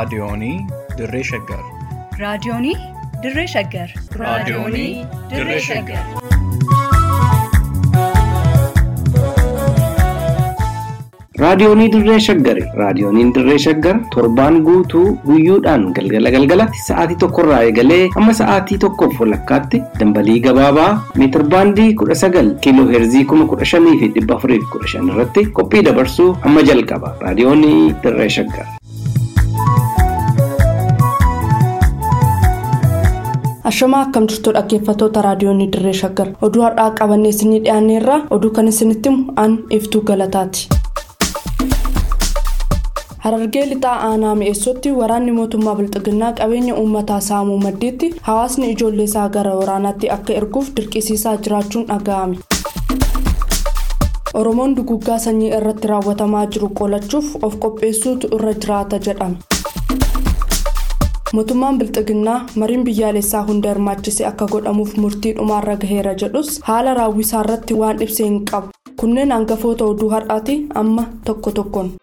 Raadiyoonii Dirree Shaggar. Raadiyoonii Dirree Shaggar. Raadiyoonii Dirree Shaggar. Raadiyoonii Dirree Shaggari. Raadiyooniin Dirree Shaggar torbaan guutuu guyyoodhaan galgala galgalatti sa'aatii tokkorraa eegalee hamma sa'aatii tokkoof walakkaatti dambalii gabaabaa meetirbaandii kudha sagal kiiloo heerzii kuma kudha shanii fi dhibba afurii fi kudha shan irratti qophii dabarsuu hamma jalqaba. Raadiyoonii Dirree Shaggar. Ashamaa akkam jirtu dhaggeeffattoota raadiyoonii Dirree Shaggar. Oduu har'aa qabannee isinii dhiyaanneerra oduu kan isinitti himu an iftuu galataati. Harargee lixaa aanaa mi'eessootti waraanni mootummaa bilxiginnaa qabeenya uummataa saamuu maddiitti hawaasni ijoollee isaa gara waraanaatti akka erguuf dirqisiisaa jiraachuun dhaga'ame. Oromoon duguggaa sanyii irratti raawwatamaa jiru qolachuuf of qopheessuutu irra jiraata jedhame. Mootummaan bilxiginnaa mariin biyyaalessaa hunda hirmaachise akka godhamuuf murtii dhumaarra gaheera jedhus haala raawwisaa irratti waan ibsee hin qabu. Kunneen hangafoota oduu har'aati amma tokko tokkoon.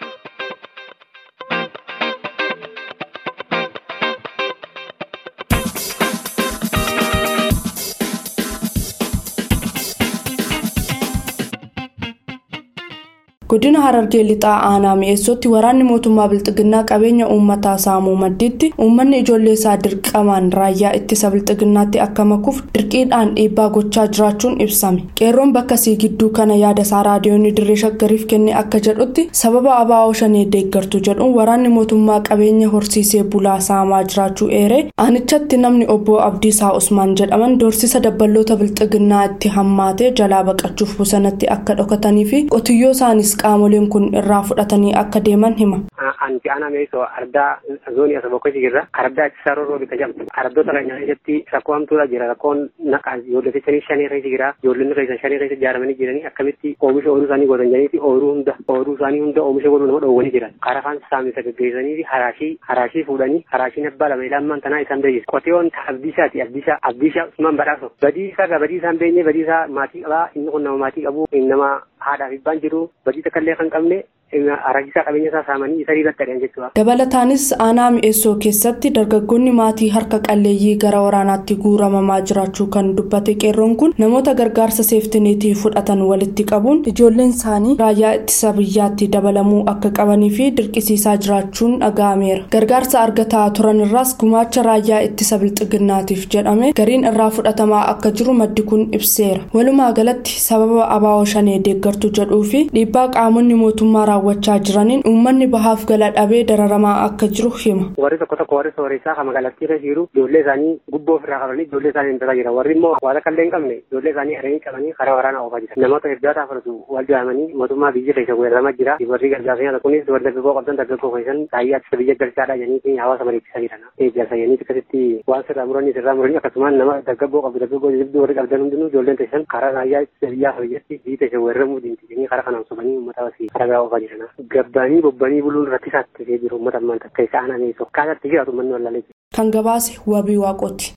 godina harargee lixaa aanaa mi'eessootti waraanni mootummaa bilxiginnaa qabeenya uummataa saamuu maddiitti uummanni ijoollee isaa dirqamaan raayyaa ittisa bilxiginnaatti akka makuuf dirqiidhaan dhiibbaa gochaa jiraachuun ibsame qeerroon bakka sii gidduu kana yaada isaa raadiyoonni dirree shaggariif kenne akka jedhutti sababa abaa'oo shanee deeggartu jedhuun waraanni mootummaa qabeenya horsiisee bulaa saamaa jiraachuu eeree aanichatti namni obbo abdiisaa usmaan jedhaman doorsisa dabballoota bilxiginnaa itti hammaatee jalaa baqachuuf bosonatti akka dhokatanii fi qotiyyoo isaanis qaamoleen kun irraa fudhatanii akka deeman hima. Anti aanaa meesoo ardaa zoonii asa bokkoo jira ardaa itti sararoo bita jamtu ardoota keenya keessatti rakkoo hamtuudha jira rakkoon naqaa ijoollee shanii shanii keessa jira ijoolleen keessa shanii keessa ijaaramanii jiranii akkamitti oomisha ooluu isaanii godhan jedhanii ooluu hunda ooluu isaanii hunda oomisha godhuu nama dhoowwanii jiran karaa afaan saamisa gaggeessanii fi haraashii haraashii fuudhanii haraashiin abbaa lama ilaamaan tanaa isaan beeksisu qotiyoon abdiishaati abdiishaa abdiishaa usmaan badhaaso badiisaa ga badiisaa hin beenye badiisaa maatii qabaa inni kun nama maatii qabu nama haadhaaf ibbaan jiru badii takkallee kan qabne aragisaa qabeenya isaa saamanii isa riibattadhan jechuudha. Dabalataanis aanaa mi'eessoo keessatti dargaggoonni maatii harka qalleeyyii gara waraanaatti guuramamaa jiraachuu kan dubbate qeerroon kun namoota gargaarsa seeftineetii fudhatan walitti qabuun ijoolleen isaanii raayyaa ittisa biyyaatti dabalamuu akka qabanii fi dirqisiisaa jiraachuun dhaga'ameera. Gargaarsa argataa turan irraas gumaacha raayyaa ittisa bilxiginnaatiif jedhame gariin irraa fudhatamaa akka jiru maddi kun ibseera. Walumaa galatti sababa abaa'oo shanee deeggartu jedhuu fi dhiibbaa qaamonni mootummaa raawwachaa jiraniin uummanni bahaaf gala dhabee dararamaa akka jiru hima. Warri tokko tokko warri sooressaa kan magaalattii irra jiru ijoollee isaanii gubboo ofirraa qabanii ijoollee isaanii hintataa jira. Warri immoo waan akka illee hin qabne ijoollee isaanii haranii qabanii karaa waraanaa oofaa jira. Namoota hedduudhaa fudhatu wal jaamanii mootummaa biyya keessa weeraramaa jira. Warri gargaarsa nyaata kunis warri dargaggoo qabdan dargaggoo keessan raayyaa ittisa biyya galchaadha jedhanii hawaasa mariichisaa jiran. Eeggarsa jedhanii akkasitti waan sirraa muranii sirraa muranii akkasumaan nama dargaggoo qabdu dargaggoo jibduu warri qabdan hundinuu ijoolleen teessan karaa raayyaa ittisa biyyaa biyyatti biyyi teessa weeraramuu diinti jedhanii karaa kanaan sobanii uummata wasii karaa biraa oofaa jiran. Gabbanii bobbanii buluun rakkisaatti ta'ee jiru uummata ammaan takka isa aananii tokkaatti jiraatu manni wallaalee jiru. Kan gabaase wabii waaqooti.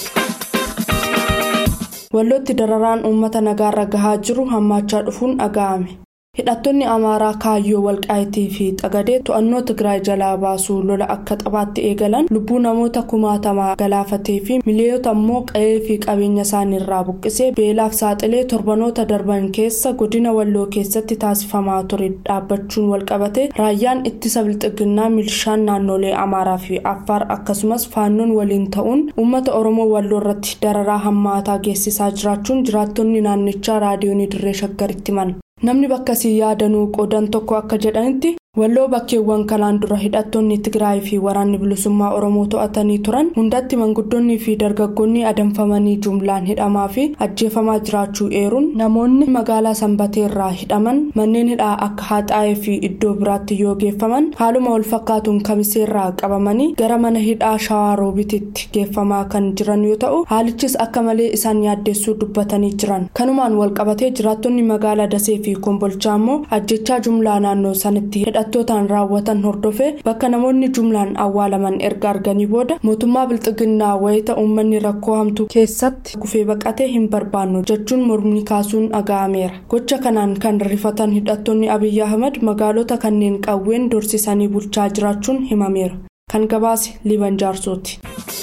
Wallootti dararaan uummata nagaarra gahaa jiru hammaachaa dhufuun dhaga'ame. hidhattoonni amaaraa kaayyoo walqaayitii fi xagadee to'annoo tigraay jalaa baasuu lola akka xabaatti eegalan lubbuu namoota kumaatamaa galaafatee fi miliyoota immoo qa'ee fi qabeenya isaaniirraa buqqisee beelaaf saaxilee torbanoota darban keessa godina walloo keessatti taasifamaa ture dhaabbachuun walqabate raayyaan ittisa bilxiginnaa milishaan naannolee amaaraa fi affaar akkasumas faannoon waliin ta'uun uummata oromoo walloo irratti dararaa hammaataa geessisaa jiraachuun jiraattonni naannichaa raadiyoonii dirree shaggaritti himan. namni bakka sii yaadanuu qoodan tokko akka jedhanitti walloo bakkeewwan kanaan dura hidhattoonni tigraay fi waraanni bilisummaa oromoo to'atanii turan hundatti manguddoonni fi dargaggoonni adamfamanii jumlaan hidhamaa fi ajjeefamaa jiraachuu eeruun namoonni magaalaa sanbateerraa hidhaman manneen hidhaa akka haxaa'ee fi iddoo biraatti yoo geeffaman haaluma wal fakkaatuun kamiseerraa qabamanii gara mana hidhaa shawaa roobititti geeffamaa kan jiran yoo ta'u haalichis akka malee isaan yaaddessuu dubbatanii jiran kanumaan walqabatee jiraattonni magaalaa dasee fi kombolchaa immoo ajjechaa jumlaa naannoo sanitti hidhattootaan raawwatan hordofee bakka namoonni jumlaan awwaalaman erga arganii booda mootummaa bilxiginnaa wayita uummanni rakkoo hamtuu keessatti kufee baqatee hin barbaannu jechuun mormni kaasuun dhaga'ameera gocha kanaan kan rifatan hidhattoonni abiyyi ahmad magaalota kanneen qawween dorsisanii bulchaa jiraachuun himameera kan gabaase liban jaarsooti.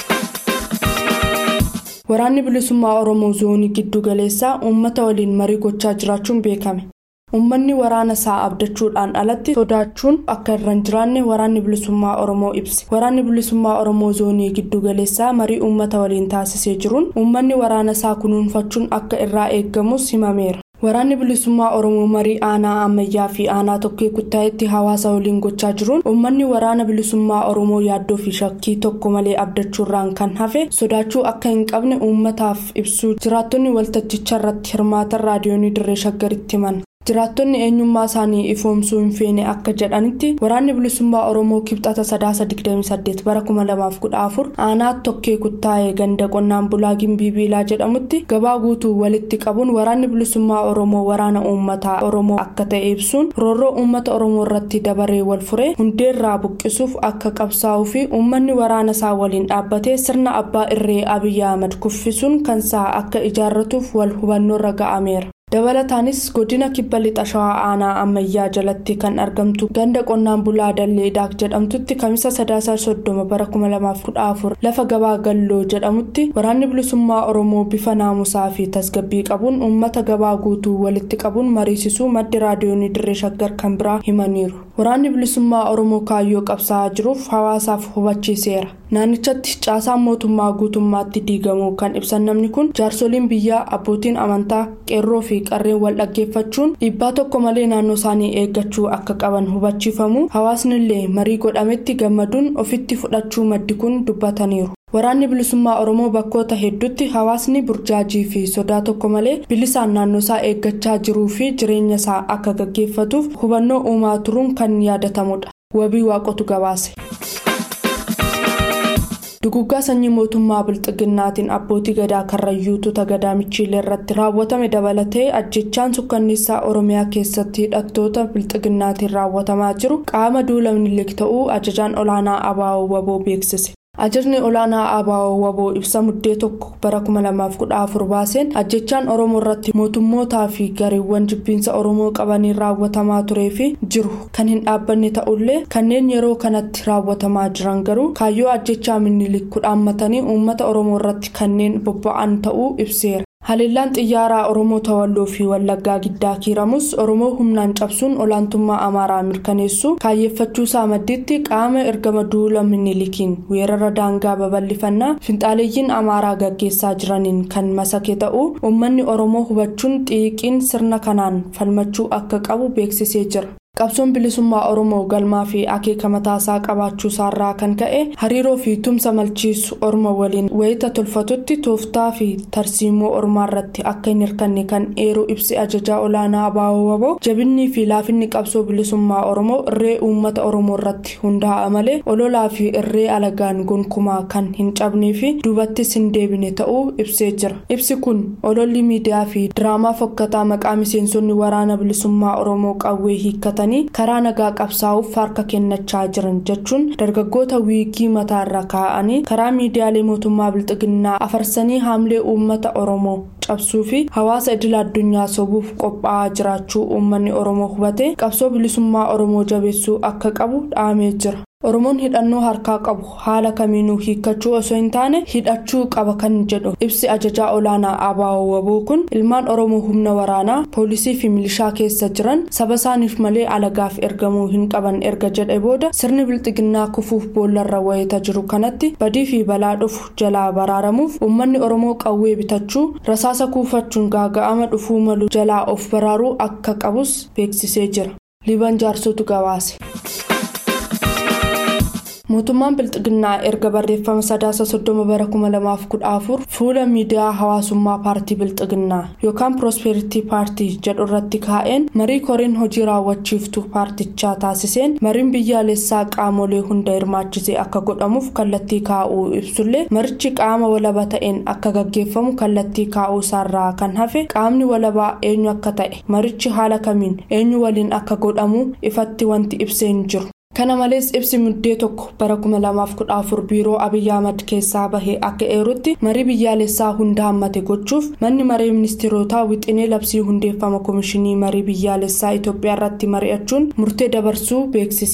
waraanni bilisummaa oromoo zoonii giddu galeessaa uummata waliin marii gochaa jiraachuun beekame. uummanni waraana isaa abdachuudhaan alatti sodaachuun akka irra hin jiraanne waraanni bilisummaa oromoo ibse waraanni bilisummaa oromoo zoonii giddu galeessaa marii uummata waliin taasisee jiruun uummanni waraana isaa kunuunfachuun akka irraa eeggamus himameera. waraanni bilisummaa oromoo marii aanaa ammayyaa fi aanaa tokkee kuttaa'etti hawaasa waliin gochaa jiruun uummanni waraana bilisummaa oromoo yaaddoo fi shakkii tokko malee abdachuurraan kan hafe sodaachuu akka hin qabne uummataaf ibsuu jiraattonni waltajjicha irratti hirmaatan raadiyoonii dirree shaggaritti himan. jiraattonni eenyummaa isaanii ifoomsuu hin feene akka jedhanitti waraanni bilisummaa oromoo kibxata sadaasa 28 bara 2014 aanaa tokkee kuttaa'ee ganda qonnaan bulaa gimbii biilaa jedhamutti gabaa guutuu walitti qabuun waraanni bilisummaa oromoo waraana uummataa oromoo akka ta'e ibsuun roorroo uummata oromoo irratti dabaree wal furee hundeerraa buqqisuuf akka qabsaa'uu fi uummanni waraana isaa waliin dhaabbatee sirna abbaa irree abiyyi ahmad kuffisuun kansaa akka ijaarratuuf wal hubannoorra ga'ameera. dabalataanis godina kibba lixa shawaa aanaa ammayyaa jalatti kan argamtu ganda qonnaan bulaa dallee daak jedhamtutti kamisa sadaasa soddoma bara 2014 lafa gabaa galloo jedhamutti waraanni bilisummaa oromoo bifa naamusaa fi tasgabbii qabuun uummata gabaa guutuu walitti qabuun mariisisuu maddi raadiyoonii dirree shaggar kan biraa himaniiru waraanni bilisummaa oromoo kaayyoo qabsaa'aa jiruuf hawaasaaf hubachiiseera naannichatti caasaan mootummaa guutummaatti diigamuu kan ibsan namni kun jaarsoliin biyyaa abbootiin amantaa qeerroo fi qarreen wal dhaggeeffachuun dhiibbaa tokko malee naannoo isaanii eeggachuu akka qaban hubachiifamu hawaasni illee marii godhametti gammaduun ofitti fudhachuu maddi kun dubbataniiru. waraanni bilisummaa oromoo bakkoota hedduutti hawaasni burjaajii fi sodaa tokko malee bilisaan naannoo isaa eeggachaa jiruu fi jireenya isaa akka gaggeeffatuuf hubannoo uumaa turuun kan yaadatamudha wabii waaqotu gabaase. duguggaa sanyii mootummaa bilxiginnaatiin abbootii gadaa karrayyuutu tagadaa michiilee irratti raawwatame dabalatee ajjechaan sukkanniisaa oromiyaa keessatti hidhattoota bilxiginnaatiin raawwatamaa jiru qaama duula minilik ta'uu ajajaan olaanaa abaa'oo waboo beeksise. ajajni olaanaa abaa'oo waboo ibsa muddee tokko bara 2014 baaseen ajjechaan oromoo irratti mootummootaa fi gareewwan jibbiinsa oromoo qabaniin raawwatamaa turee fi jiru kan hin dhaabbanne ta'ullee kanneen yeroo kanatti raawwatamaa jiran garuu kaayyoo ajjechaa minilik kudhaammatanii uummata oromoo irratti kanneen bobba'an ta'uu ibseera. haleellaan xiyyaaraa oromoo tawalloo fi wallaggaa giddaa kiiramus oromoo humnaan cabsuun olaantummaa amaaraa mirkaneessuu kaayyeeffachuu isaa maddiitti qaama ergama duula minilikiin weerara daangaa babal'ifannaa finxaaleeyyiin amaaraa gaggeessaa jiraniin kan masake ta'uu uummanni oromoo hubachuun xiiqiin sirna kanaan falmachuu akka qabu beeksisee jira. qabsoon bilisummaa oromoo galmaa fi akeeka mataasaa qabaachuu isaarraa kan ka'e hariiroo fi tumsa malchiisu orma waliin wayita tolfatutti tooftaa fi tarsiimoo ormaa irratti akka hin hirkanne kan eeruu ibsi ajajaa olaanaa abaa'oo waboo jabinnii fi laafinni qabsoo bilisummaa oromoo irree uummata oromoo irratti hundaa'a malee ololaa fi irree alagaan gonkumaa kan hin cabnee fi duubattis hin deebine ta'uu ibsee jira ibsi kun ololli miidiyaa fi diraamaa fokkataa maqaa miseensonni waraana bilisummaa oromoo qawwee hiikkatan. karaa nagaa qabsaa'uuf harka kennachaa jiran jechuun dargaggoota wiigii mataarra kaa'anii karaa miidiyaalee mootummaa bilxiginnaa afarsanii haamlee uummata oromoo cabsuu fi hawaasa idil addunyaa sobuuf qophaa'aa jiraachuu uummanni oromoo hubate qabsoo bilisummaa oromoo jabeessuu akka qabu dhaamee jira. oromoon hidhannoo harkaa qabu haala kamiinuu hiikkachuu osoo hin taane hidhachuu qaba kan jedhu ibsi ajajaa olaanaa abaa'oo waboo kun ilmaan oromoo humna waraanaa poolisii fi milishaa keessa jiran saba isaaniif malee alagaaf ergamuu hin qaban erga jedhe booda sirni bilxiginnaa kufuuf boollarra wayita jiru kanatti badii fi balaa dhufu jalaa baraaramuuf uummanni oromoo qawwee bitachuu rasaasa kuufachuun gaaga'ama dhufuu malu jalaa of baraaruu akka qabus beeksisee jira liban jaarsotu gabaase. mootummaan bilxiginnaa erga barreeffama sadaasa soddoma bara 2014 fuula miidiyaa hawaasummaa paartii bilxiginnaa yookaan piroospeeritii paartii jedhu irratti kaa'een marii koriin hojii raawwachiiftuu paartichaa taasiseen mariin biyyaalessaa qaamolee hunda hirmaachisee akka godhamuuf kallattii kaa'uu ibsullee marichi qaama walaba ta'een akka gaggeeffamu kallattii kaa'uu isaarraa kan hafe qaamni walabaa eenyu akka ta'e marichi haala kamiin eenyu waliin akka godhamu ifatti wanti ibsee hin jiru. kana malees ibsi muddee tokko bara 2014 biiroo abiyyi ahmad keessaa bahee akka eerutti marii biyyaalessaa hunda hammate gochuuf manni maree ministeerotaa wixinee labsii hundeeffama koomishinii marii biyyaalessaa itoophiyaa irratti mari'achuun murtee dabarsuu beeksiseera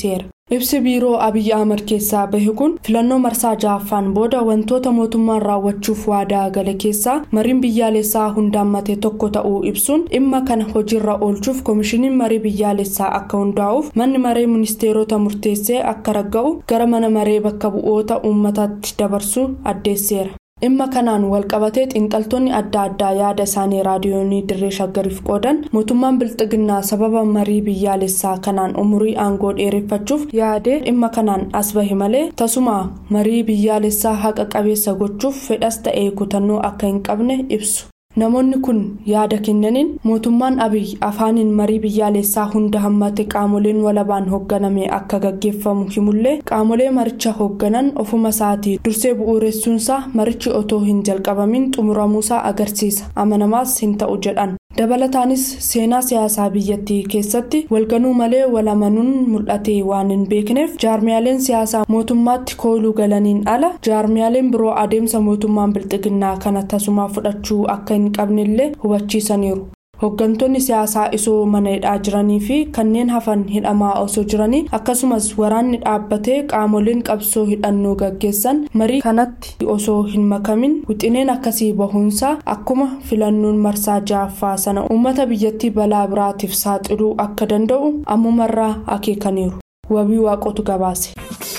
ibsi biiroo abiyyi ahmad keessaa bahe kun filannoo marsaa ja'affaan booda wantoota mootummaan raawwachuuf waadaa gale keessaa mariin biyyaalessaa hundaammate tokko ta'uu ibsuun dhimma kana hojiirra oolchuuf koomishiniin marii biyyaalessaa akka hundaa'uuf manni maree ministeerota murteessee akka ragga'u gara mana maree bakka bu'oota uummataatti dabarsuu addeesseera. dhimma kanaan walqabatee xiinxaltoonni adda addaa yaada isaanii raadiyoonii dirree shaggariif qoodan mootummaan bilxiginnaa sababa marii biyyaalessaa kanaan umurii aangoo dheereffachuuf yaadee dhimma kanaan as bahe malee tasuma marii biyyaalessaa haqa qabeessa gochuuf fedhas ta'ee kutannoo akka hin qabne ibsu. namoonni kun yaada kennaniin mootummaan abiy afaaniin marii biyyaalessaa hunda hammate qaamoleen walabaan hoogganame akka gaggeeffamu himullee qaamolee maricha hoogganan ofuma isaatii dursee bu'uuressuunsaa marichi otoo hin jalqabamin xumuramuusaa agarsiisa amanamaas hin ta'u jedhan dabalataanis seenaa siyaasaa biyyattii keessatti walganuu malee walamanuun mul'ate waan hin beekneef jaarmiyaaleen siyaasaa mootummaatti kooluu galaniin ala jaarmiyaaleen biroo adeemsa mootummaan bilxiginnaa kana tasumaa fudhachuu akka hin qabnellee hubachiisaniiru. hooggantoonni siyaasaa isoo mana hidhaa jiranii fi kanneen hafan hidhamaa osoo jiranii akkasumas waraanni dhaabbatee qaamoleen qabsoo hidhannoo gaggeessan marii kanatti osoo hin makamin wixineen akkasii bahuunsaa akkuma filannoon marsaa ja'affaa sana uummata biyyattii balaa biraatiif saaxiluu akka danda'u ammumarraa akeekaniiru wabii waaqotu gabaase.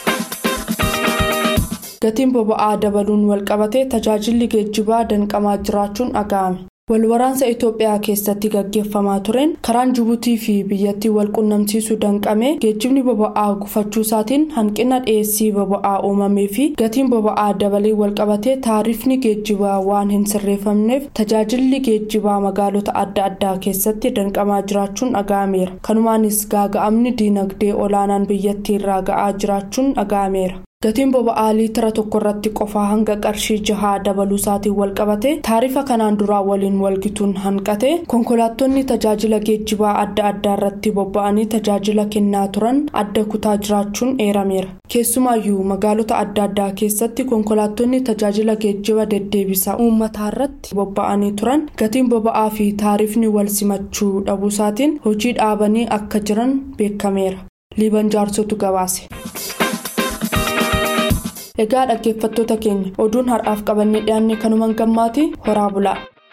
gatiin boba'aa dabaluun walqabatee tajaajilli geejjibaa danqamaa jiraachuun dhaga'ame. walwaraansa itoophiyaa keessatti gaggeeffamaa tureen karaan jibuutii fi biyyattii wal qunnamsiisuu danqamee geejjibni boba'aa gufachuu isaatiin hanqina dhiyeessii boba'aa uumamee fi gatiin boba'aa dabalee walqabatee taarifni geejjibaa waan hin sirreeffamneef tajaajilli geejjibaa magaalota adda addaa keessatti danqamaa jiraachuun dhaga'ameera kanumaanis gaaga'amni diinagdee olaanaan biyyattii irraa ga'aa jiraachuun dhaga'ameera. gatiin boba'aa liitira tokko irratti qofaa hanga qarshii jahaa dabaluu isaatiin walqabate taarifa kanaan duraa waliin walgituun hanqate konkolaattonni tajaajila geejjibaa adda addaa irratti bobba'anii tajaajila kennaa turan adda kutaa jiraachuun eerameera keessumaayyuu magaalota adda addaa keessatti konkolaattonni tajaajila geejjiba deddeebisa uummataa irratti bobba'anii turan gatiin boba'aa fi taarifni wal simachuu dhabuu isaatiin hojii dhaabanii akka jiran beekameera liiban jaarsotu gabaase. egaa dhaggeeffattoota keenya oduun har'aaf qabannee dhiyaanne kanumaan gammaati horaa bulaa.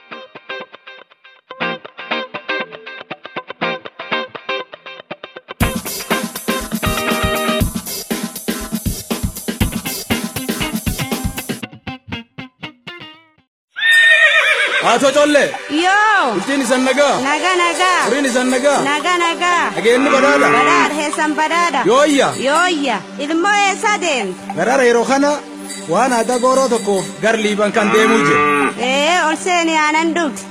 Haatoo collee. Yoo. Bultiin isan nagaa. Naga naga. Horiin isan nagaa. Naga naga. Dhageenyi badhaadha. Badhaadha heessan badhaadha. Yooyya. Yooyya. Ilmoo eessa deemte? Garaara yeroo kana waan aadaa gooroo tokkoof gar liiban kan deemuu jira. Ee ol seeni aanan dhugdi.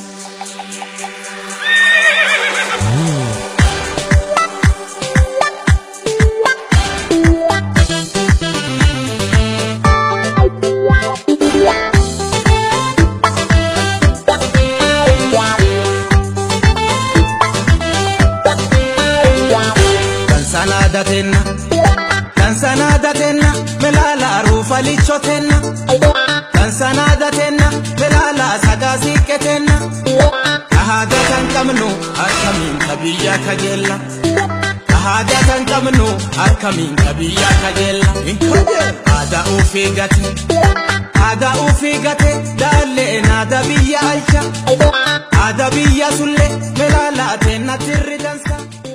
datenna kansana datenna melala rufa lichotenna kansana datenna melala sagasiqetenna ahada kan qabnu akkamiin kabiyya kajeella ahada kan qabnu akkamiin kabiyya kajeella aadaa ufii gate aadaa ufii gate daallee naada biyya alcha aadaa biyya sulle melala tenna tirri dansa.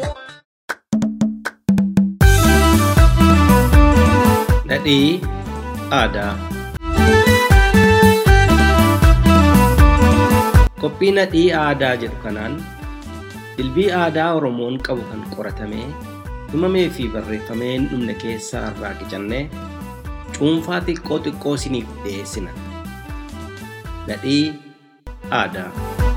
Nadhii aadaa. Qophii nadhii aadaa jedhu kanaan dilbii aadaa Oromoon qabu kan qoratamee himamee fi barreeffamee hin dhumne keessaa irraa qicannee cuunfaa xiqqoo xiqqoo isiniif dhiyeessina. Nadhii aadaa.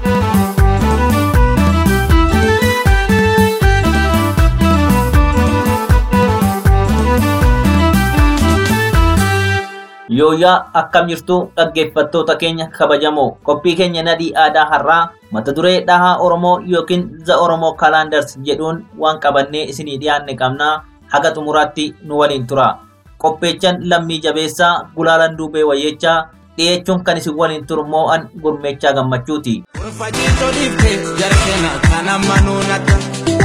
Yooyaa akkam jirtu dhaggeeffattoota keenya kabajamoo qophii keenya nadhii aadaa har'aa mata duree dhahaa Oromoo yookiin za Oromoo kalaandars jedhuun waan qabannee isinii dhiyaanne qabnaa haga xumuraatti nu waliin tura. Qopheechan lammii jabeessaa gulaalan duubee wayyeechaa dhiyeechuun kan isin waliin turu moo'an gurmeechaa gammachuuti. Fajiito dhiifte jarkeena kan amma nuunata.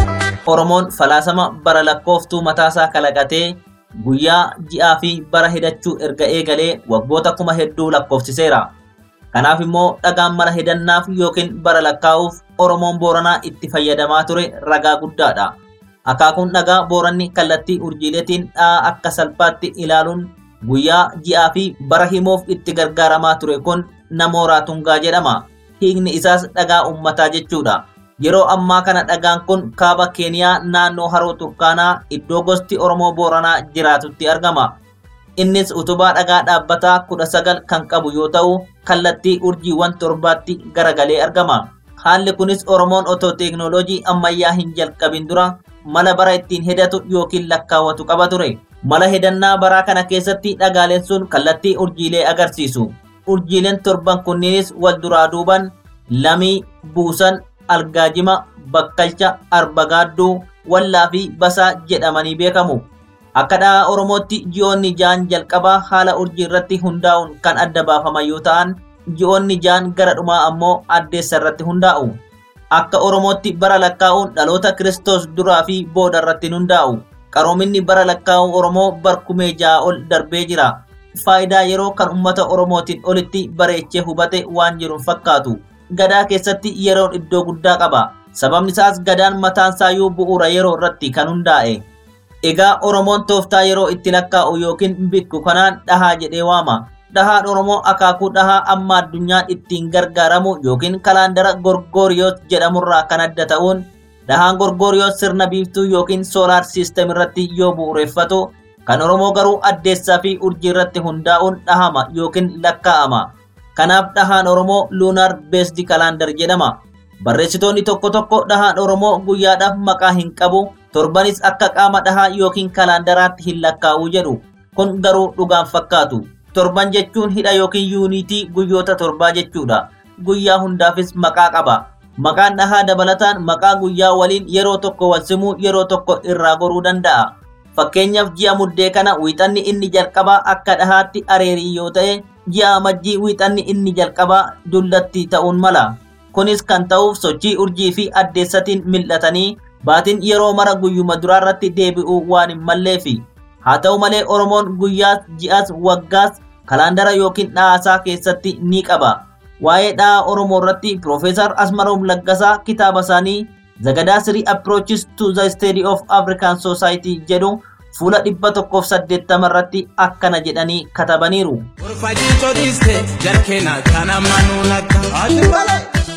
Oromoon falaasama bara lakkooftuu mataasaa kalaqatee guyyaa ji'aa fi bara hidachuu erga eegalee waggoota kuma hedduu lakkoofsiseera. Kanaaf immoo dhagaan mala hidannaaf yookiin bara lakkaa'uuf Oromoon Booranaa itti fayyadamaa ture ragaa guddaadha. Akaakuun dhagaa Booranni kallattii urjiileetiin dha'a akka salphaatti ilaaluun guyyaa ji'aa fi bara himuuf itti gargaaramaa ture kun namooraa tungaa jedhama. Hiikni isaas dhagaa ummataa jechuudha. Yeroo ammaa kana dhagaan kun kaaba Keeniyaa naannoo haroo Turkaanaa iddoo gosti Oromoo Booranaa jiraatutti argama. Innis utubaa dhagaa dhaabbataa kudha sagal kan qabu yoo ta'u, kallattii urjiiwwan torbaatti garagalee argama. Haalli kunis Oromoon otoo teeknooloojii ammayyaa hin jalqabin dura mala bara ittiin hedatu yookiin lakkaawwatu qaba ture. Mala hedannaa baraa kana keessatti dhagaaleen sun kallattii urjiilee agarsiisu. Urjiileen torban kunniinis wal duraa duuban lamii, buusan, algaajima, bakkalcha, arbagaadduu, wallaa fi basaa jedhamanii beekamu. Akka dhahaa Oromootti ji'oonni ja'an jalqabaa haala urjii irratti hundaa'uun kan adda baafaman yoo ta'an, ji'oonni ja'an gara dhumaa ammoo addeessa irratti hundaa'u. Akka Oromootti bara lakkaa'uun dhaloota Kiristoos duraa fi booda irratti hundaa'u. Qaroominni bara lakkaa'uu Oromoo barkumee ja'a ol darbee jira. Faayidaa yeroo kan uummata Oromootiin olitti bareechee hubate waan jiruun fakkaatu. Gadaa keessatti yeroon iddoo guddaa qaba. Sababni isaas gadaan mataan saayyuu bu'uura yeroo irratti kan hundaa'e. Egaa Oromoon tooftaa yeroo itti lakkaa'u yookiin bikku kanaan dhahaa jedhee waama. Dhahaan Oromoo akaakuu dhahaa amma addunyaan ittiin gargaaramu yookiin kalaandara Gorgoriyoos jedhamurraa kan adda ta'uun dhahaan Gorgoriyoos sirna biiftuu yookiin soolaar siistem irratti yoo bu'uureffatu kan Oromoo garuu addeessaa fi urjii irratti hundaa'uun dhahama yookiin lakkaa'ama. Kanaaf dhahaan Oromoo luunaar beesdi kalaandar jedhama. Barreessitoonni tokko tokko dhahaan Oromoo guyyaadhaaf maqaa hin qabu torbanis akka qaama dhahaa yookiin kalaandaraatti hin lakkaa'uu jedhu. Kun garuu dhugaan fakkaatu. Torban jechuun hidha yookiin yuunitii guyyoota torbaa jechuudha. Guyyaa hundaafis maqaa qaba. Maqaan dhahaa dabalataan maqaa guyyaa waliin yeroo tokko wal simuu yeroo tokko irraa goruu danda'a. Fakkeenyaaf ji'a muddee kana wiixanni inni jalqabaa akka dhahaatti areerii yoo ta'e, ji'a amajjii wiixanni inni jalqabaa dullatti ta'uun mala. Kunis kan ta'uuf sochii urjii fi addeessatiin mil'atanii baatiin yeroo mara guyyuma duraarratti deebi'uu waan hin malleefi. Haa ta'u malee Oromoon guyyaas, ji'as, waggaas kalaandara yookiin dhahaasaa keessatti ni qaba. Waa'ee dhahaa Oromoo irratti Piroofeesar Asmaroom Laggasaa kitaaba isaanii Zagadaa Three Approaches to the Study of African Society jedhu fuula dhibba tokkoof saddeettama irratti akkana jedhanii katabaniiru. Urfajii dhiiste jarkeena kana manuu nagga.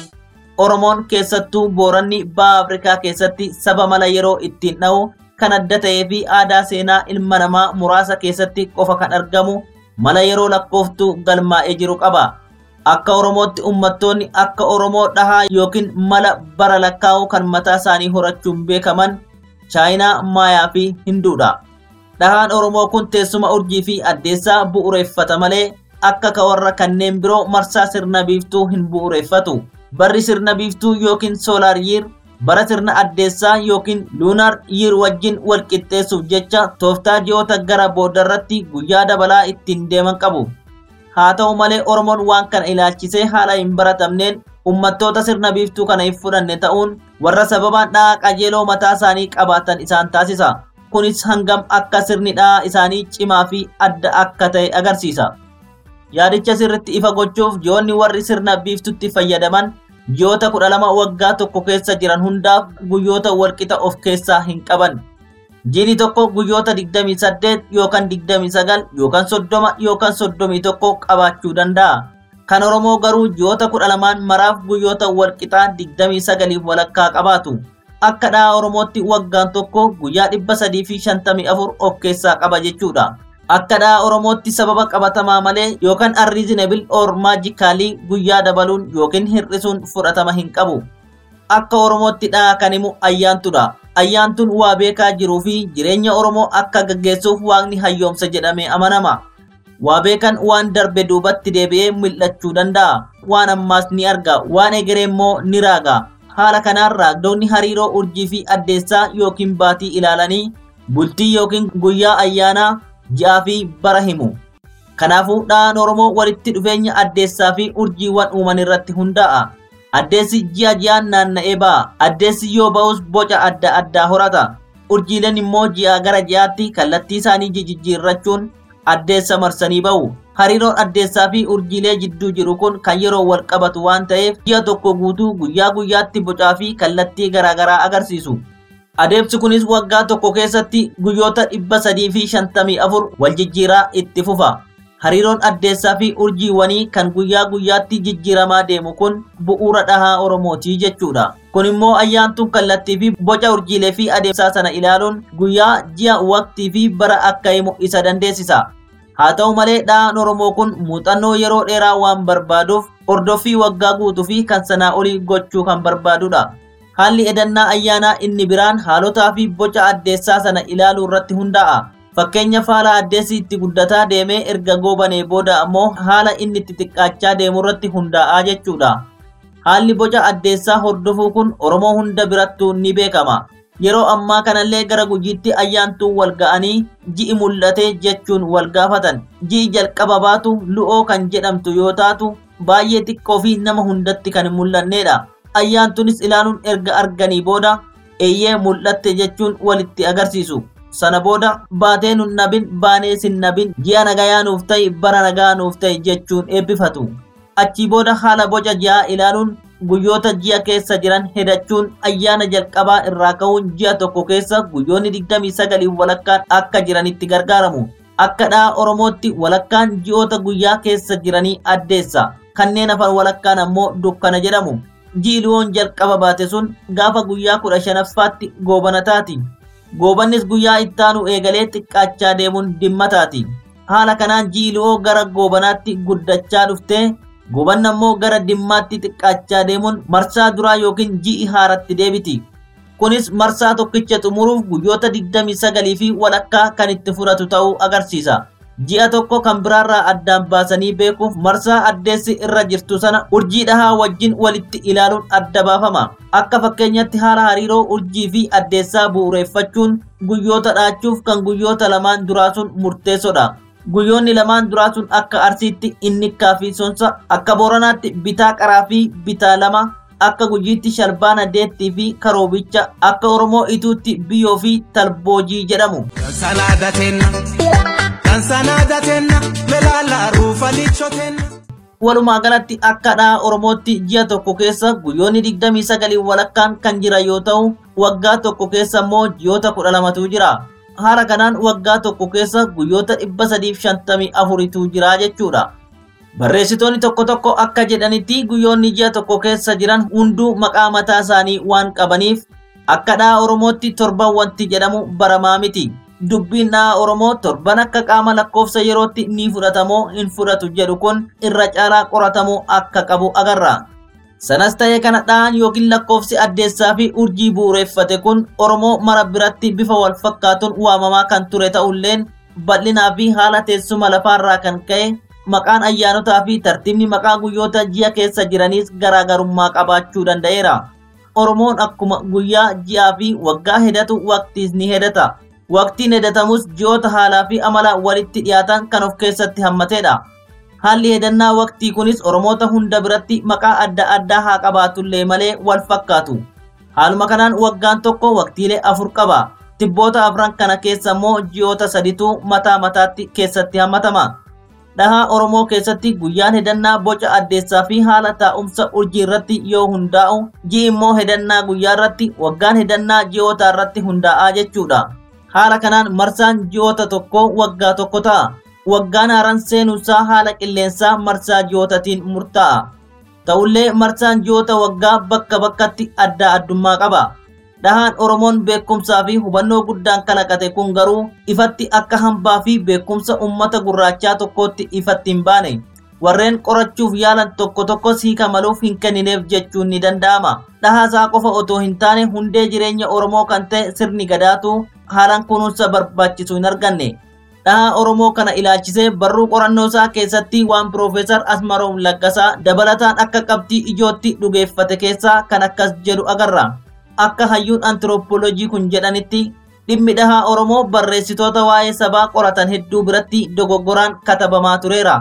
Oromoon keessattuu booranni baha Afrikaa keessatti saba mala yeroo ittiin dha'u kan adda ta'ee fi aadaa seenaa ilma namaa muraasa keessatti qofa kan argamu mala yeroo lakkooftuu galmaa'ee jiru qaba. Akka Oromootti uummattoonni akka Oromoo dhahaa yookiin mala bara lakkaa'uu kan mataa isaanii horachuun beekaman Chaayinaa, Maayaa fi Hinduudha. Dhahaan Oromoo kun teessuma urjii fi addeessaa bu'uureeffata malee akka ka warra kanneen biroo marsaa sirna biiftuu hin bu'uureeffatu. Barri sirna biiftuu yookiin soolaar yiir bara sirna addeessaa yookiin luunaar yiir wajjin wal qixxeessuuf jecha tooftaa ji'oota gara boodarratti guyyaa dabalaa ittiin deeman qabu. Haa ta'u malee Oromoon waan kana ilaalchisee haala hin baratamneen uummattoota sirna biiftuu kana hin fudhanne ta'uun warra sababaan dhahaa qajeeloo mataa isaanii qabaatan isaan taasisa. Kunis hangam akka sirni dhahaa isaanii cimaa fi adda akka ta'e agarsiisa. Yaadicha sirritti ifa gochuuf ji'oonni warri sirna biiftutti fayyadaman ji'oota kudha lama waggaa tokko keessa jiran hundaaf guyyoota walqixa of keessaa hin qaban. Jiini tokko guyyoota 28 yookaan 29 yookaan 30 yookaan 31 qabaachuu danda'a. Kan Oromoo garuu ji'oota kudha lamaan maraaf guyyoota walqixaa 29 walakkaa qabaatu. Akka dhahaa Oromootti waggaan tokko guyyaa 354 of keessaa qaba jechuudha. Akka dhahaa Oromootti sababa qabatamaa malee yookaan unreasonable or magically guyyaa dabaluun yookiin hir'isuun fudhatama hin qabu. Akka Oromootti dhahaa kan himu ayyaantudha. Ayyaantuun waa beekaa jiruu fi jireenya Oromoo akka gaggeessuuf waaqni hayyoomsa jedhamee amanama. Waa beekan waan darbe duubatti deebi'ee mul'achuu danda'a. Waan ammaas ni arga, waan egeree immoo ni raaga. Haala kanaan raagdoonni hariiroo urjii fi addeessaa yookiin baatii ilaalanii bultii yookiin guyyaa ayyaanaa ji'aa fi bara himu. Kanaafuu dhahaan Oromoo walitti dhufeenya addeessaa fi urjiiwwan uuman irratti hundaa'a. Addeessi ji'a ji'aan naanna'ee ba'a. Addeessi yoo ba'us boca adda addaa horata. Urjiileen immoo ji'a gara ji'aatti kallattii isaanii jijjiirrachuun addeessa marsanii ba'u. Hariiroon addeessaa fi urjiilee jidduu jiru kun kan yeroo wal qabatu waan ta'eef ji'a tokko guutuu guyyaa guyyaatti bocaa fi kallattii garaagaraa agarsiisu. Adeemsi kunis waggaa tokko keessatti guyyoota dhibba sadii fi shantamii afur wal jijjiiraa itti fufa. Hariiroon addeessaa fi urjiiwwanii kan guyyaa guyyaatti jijjiiramaa deemu kun bu'uura dhahaa Oromootii jechuudha. Kun immoo ayyaantuun kallattii fi boca urjiilee fi adeemsaa sana ilaaluun guyyaa, ji'a, waqtii fi bara akka himu isa dandeessisa. Haa ta'u malee dhahaan Oromoo kun muuxannoo yeroo dheeraa waan barbaaduuf hordoffii waggaa guutuu fi kan sanaa olii gochuu kan barbaadudha. Haalli edannaa ayyaanaa inni biraan haalotaa fi boca addeessaa sana ilaaluu irratti hundaa'a. Fakkeenyaaf haala addeessi itti guddataa deemee erga goobanee booda ammoo haala inni itti xiqqaachaa deemu irratti hundaa'aa jechuudha. Haalli boca addeessaa hordofuu kun Oromoo hunda birattuu ni beekama. Yeroo ammaa kanallee gara gujiitti ayyaantuun wal ga'anii ji'i mul'ate jechuun wal gaafatan. Ji'i jalqaba baatu lu'oo kan jedhamtu yoo taatu baay'ee xiqqoo fi nama hundatti kan hin mul'annedha. Ayyaantuunis ilaaluun erga arganii booda eeyyee mul'atte jechuun walitti agarsiisu. Sana booda baatee nun nabin baanee sin nabin ji'a nagayaa nuuf ta'i bara nagaa nuuf ta'i jechuun eebbifatu. Achii booda haala boca ji'aa ilaaluun guyyoota ji'a keessa jiran hedachuun ayyaana jalqabaa irraa ka'uun ji'a tokko keessa guyyoonni 29 walakkaan akka jiranitti gargaaramu. Akka dhaha Oromootti walakkaan ji'oota guyyaa keessa jiranii addeessa. Kanneen hafan walakkaan ammoo dukkana jedhamu. Ji'i lu'oon jalqaba baate sun gaafa guyyaa kudha shanaffaatti goobana taati. Goobannis guyyaa ittaanu eegalee xiqqaachaa deemuun dimmataati. Haala kanaan ji'i lu'oo gara goobanaatti guddachaa dhuftee Goobanni ammoo gara dimmaatti xiqqaachaa deemuun marsaa duraa yookiin ji'i haaratti deebiti. Kunis marsaa tokkicha xumuruuf guyyoota 29 fi walakkaa kan itti fudhatu ta'uu agarsiisa. Ji'a tokko kan biraarraa addaan baasanii beekuuf marsaa addeessi irra jirtu sana urjii dhahaa wajjin walitti ilaaluun adda baafama. Akka fakkeenyatti haala hariiroo urjii fi addeessaa bu'uureeffachuun guyyoota dhaachuuf kan guyyoota lamaan duraa sun murteessoodha. Guyyoonni lamaan duraa sun akka arsiitti innikkaa fi sonsa, akka booranaatti bitaa qaraa fi bitaa lama, akka gujiitti shalbaana deettii fi karoobicha, akka oromoo ituutti biyyoo fi talboojii jedhamu. Sanaadatenna, kan sanaadatenna, melaala ruufa lichotenna. Walumaa galatti akka dhaha Oromootti ji'a tokko keessa guyyoonni 29 walakkaan kan jira yoo ta'u, waggaa tokko keessa immoo ji'oota 12tu jira. haala kanaan waggaa tokko keessa guyyoota 354tu jira jechuudha. Barreessitoonni tokko tokko akka jedhanitti guyyoonni ji'a tokko keessa jiran hunduu maqaa mataa isaanii waan qabaniif akka dhaha Oromootti torban wanti jedhamu baramaa miti. Dubbiin dhaha Oromoo torban akka qaama lakkoofsa yerootti ni fudhatamoo hin fudhatu jedhu kun irra caalaa qoratamuu akka qabu agarra. Sanas ta'ee kana dhahan yookiin lakkoofsi addeessaa fi urjii bu'uureeffate kun Oromoo mara biratti bifa wal fakkaatuun waamamaa kan ture ta'ulleen bal'inaa fi haala teessuma lafaarraa kan ka'e maqaan ayyaanotaa fi tartiibni maqaa guyyoota ji'a keessa jiraniis garaagarummaa qabaachuu danda'eera. Oromoon akkuma guyyaa ji'aa fi waggaa hedatu waqtiis ni hedata. Waqtiin hedatamus ji'oota haalaa fi amala walitti dhiyaatan kan of keessatti hammatedha. Haalli hedannaa waqtii kunis Oromoota hunda biratti maqaa adda addaa haa qabaatullee malee wal fakkaatu. Haaluma kanaan waggaan tokko waqtiilee afur qaba. Tibboota afran kana keessa immoo ji'oota saditu mataa mataatti keessatti hammatama. Dhahaa Oromoo keessatti guyyaan hedannaa boca addeessaa fi haala taa'umsa urjii irratti yoo hundaa'u, ji'i immoo hedannaa guyyaa irratti, waggaan hedannaa ji'oota irratti hundaa'aa jechuudha. Haala kanaan marsaan ji'oota tokkoo waggaa tokko ta'a. waggaan haaraan seenuusaa haala qilleensaa marsaa ji'ootatiin murtaa'a. Ta'ullee marsaan ji'oota waggaa bakka bakkatti adda addummaa qaba. Dhahaan Oromoon beekumsaa fi hubannoo guddaan kalaqate kun garuu ifatti akka hambaa fi beekumsa uummata gurraachaa tokkootti ifatti hin baane. Warreen qorachuuf yaalan tokko tokkos hiika maluuf hin kennineef jechuun ni danda'ama. Dhahaasaa qofa otoo hin taane hundee jireenya Oromoo kan ta'e sirni gadaatu haalaan kunuunsa barbaachisu hin arganne. dhahaa Oromoo kana ilaalchisee barruu qorannoo isaa keessatti waan Piroofeesar Asmaroom Laggasaa dabalataan akka qabxii ijootti dhugeeffate keessaa kan akkas jedhu agarra. Akka hayyuun antiroopoolojii kun jedhanitti dhimmi dhahaa Oromoo barreessitoota waa'ee sabaa qoratan hedduu biratti dogoggoraan katabamaa tureera.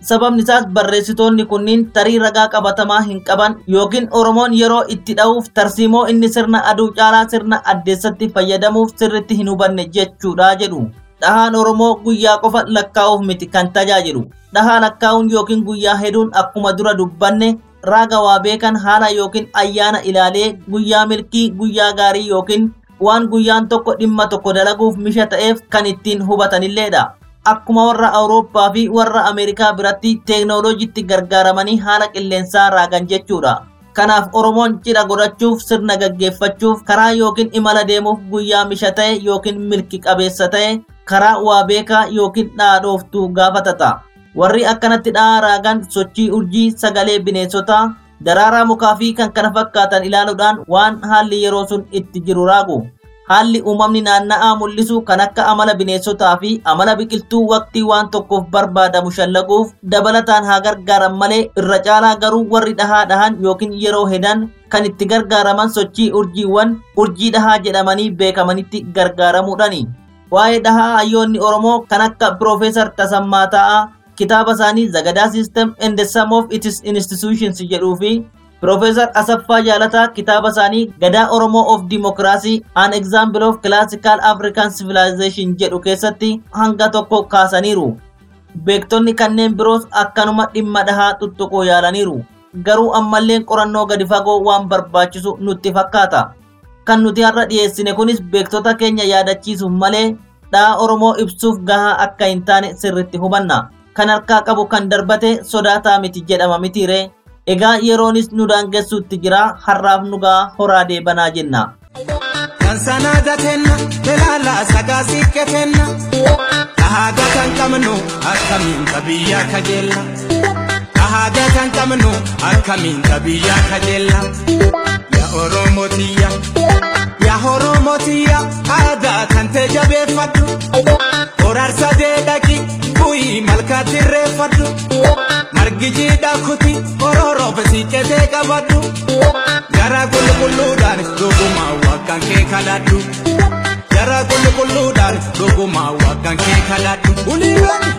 Sababni isaas barreessitoonni kunniin tarii ragaa qabatamaa hin qaban yookiin Oromoon yeroo itti dha'uuf tarsiimoo inni sirna aduu caalaa sirna addeessatti fayyadamuuf sirritti hin hubanne jechuudha jedhu. Dhahaan Oromoo guyyaa qofa lakkaa'uuf miti kan tajaajilu. Dhahaa lakkaa'uun yookiin guyyaa heduun akkuma dura dubbanne raaga waa beekan haala yookiin ayyaana ilaalee guyyaa milkii guyyaa gaarii yookiin waan guyyaan tokko dhimma tokko dalaguuf misha ta'eef kan ittiin hubatanilleedha. Akkuma warra Awurooppaa fi warra Ameerikaa biratti teeknooloojiitti gargaaramanii haala qilleensaa raagan jechuudha. Kanaaf Oromoon cidha godhachuuf sirna gaggeeffachuuf karaa yookiin imala deemuuf guyyaa misha ta'e yookiin milki qabeessa ta'e karaa waa beekaa yookiin dhaadhooftuu gaafatata. Warri akkanatti dhahaa raagan sochii urjii sagalee bineensotaa daraaraa mukaa fi kan kana fakkaatan ilaaluudhaan waan haalli yeroo sun itti jiru raagu. Haalli uumamni naanna'aa mul'isu kan akka amala bineensotaa fi amala biqiltuu waqtii waan tokkoof barbaadamu shallaguuf dabalataan haa gargaaran malee irra caalaa garuu warri dhahaa dhahan yookiin yeroo hedan kan itti gargaaraman sochii urjiiwwan urjii dhahaa jedhamanii beekamanitti gargaaramuudhani. Waa'ee dhahaa hayyoonni Oromoo kan akka Piroofeesar Tasammaa Taa'aa kitaaba isaanii Zagadaa System and the Sum of its Institutions jedhuu fi Profeesar Asaffaa Jaalataa kitaaba isaanii Gadaa Oromoo of Democracy An Example of Classical African Civilization jedhu keessatti hanga tokko kaasaniiru. Beektonni kanneen biroos akkanuma dhimma dhahaa tuttuquu yaalaniiru. Garuu ammalleen qorannoo gadi fagoo waan barbaachisu nutti fakkaata. Kan nuti har'a dhiyeessine kunis beektota keenya yaadachiisuuf malee dhahaa Oromoo ibsuuf gahaa akka hin taane sirritti hubanna. Kan harkaa qabu kan darbate sodaataa miti jedhama mitiiree. Egaa yeroonis nu daangessuutti jira har'aaf nugaa horaa deebanaa jenna. Kan sanaa datenna ilaala sagaa siiqqetenna dhahaaga kan qabnu akkamiin biyyaa kajeella dhahaaga kan qabnu akkamiin biyyaa kajeella yaa oromotiyya yaa oromotiyya aadaa kan ta'e jabeeffadhu horaarsa deedhaqi bu'ii malkaatti irreeffadhu. margijidha kuti ororoof siiqqetee qabadhu gara qulqulluudhaan dhugumaa waggaan kee kadhadhu gara qulqulluudhaan dhugumaa waggaan kee kadhadhu uliiwwan.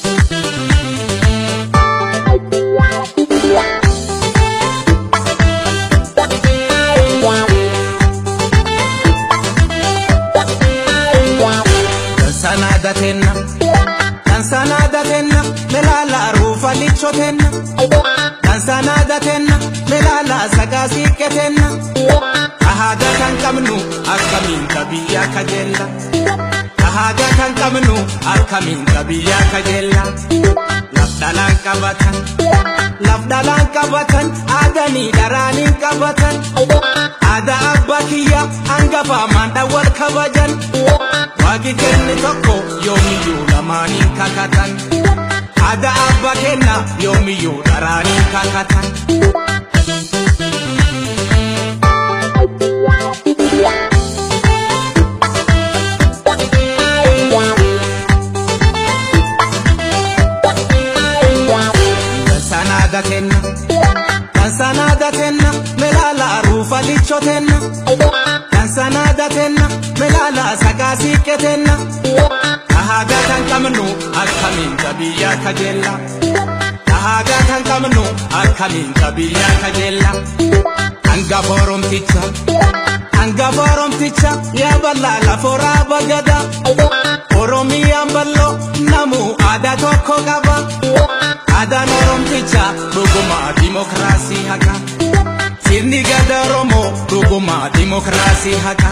Sanadatenna, kan sanadatenna, melaala ruufa lichotenna, kan sanadatenna, melaala sagaa siiqqetenna, ahaaga kan qabnu akkamiin biyyaa kajeella, ahaaga kan qabnu akkamiin biyyaa kajeella, laf dhalaan qabatan, laf dhalaan qabatan, aadanii dharaaniin qabatan, aadaa abbaa kiyya hangafaa maandha wal kabajan. Waaqi kenne tokko yoomiyyuu lamaaniin kakatan. Aadaa abbaa kenna yoomiyyuu dharaaniin kakatan. Sanada kenna, kan sanada kenna, melaala ruufa lichotenna. Kan sanada kenna, melaala sagaa siiqqetenna. Dhahaagaa kan qabnu akkamiin biyyaa kajeella. Dhahaagaa kan qabnu akkamiin biyyaa kajeella. Hangafa Oromticha, hangafa Oromticha, yaa bal'aa lafooraa bagada. Oromiyaan bal'oo namuu aadaa tokko qaba. Aadaan Oromticha dhugumaa dimokiraasii haqa. Sirni gada Oromoo dhugumaa dimokiraasii haqa.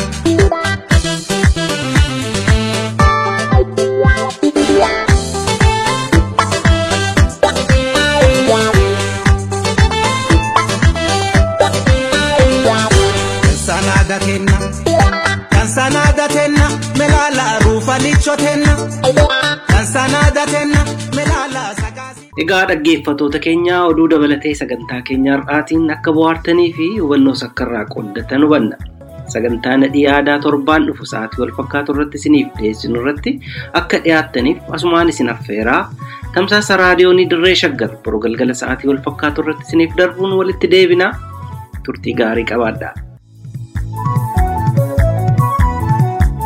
Sanada kenna, kan sanada tenna, melaala ruufa lichotenna. Kan sanada tenna, melaala sagaasi. Egaa dhaggeeffattoota keenya oduu dabalatee sagantaa keenya har'aatiin akka bohaartanii fi hubannoo sakkarraa qooddatan hubanna. Sagantaa nadhii aadaa torbaan dhufu sa'aatii wal fakkaatu irratti isiniif dhiyeessinu irratti akka dhiyaattaniif asumaan isin affeeraa tamsaasa raadiyoonii dirree shaggar boroo galgala sa'aatii wal fakkaatu irratti isiniif darbuun walitti deebinaa turtii gaarii qabaadhaa.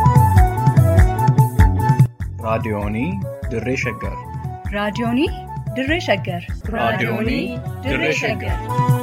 raadiyoonii dirree shaggar raadiyoonii dirree shaggar raadiyoonii dirree shaggar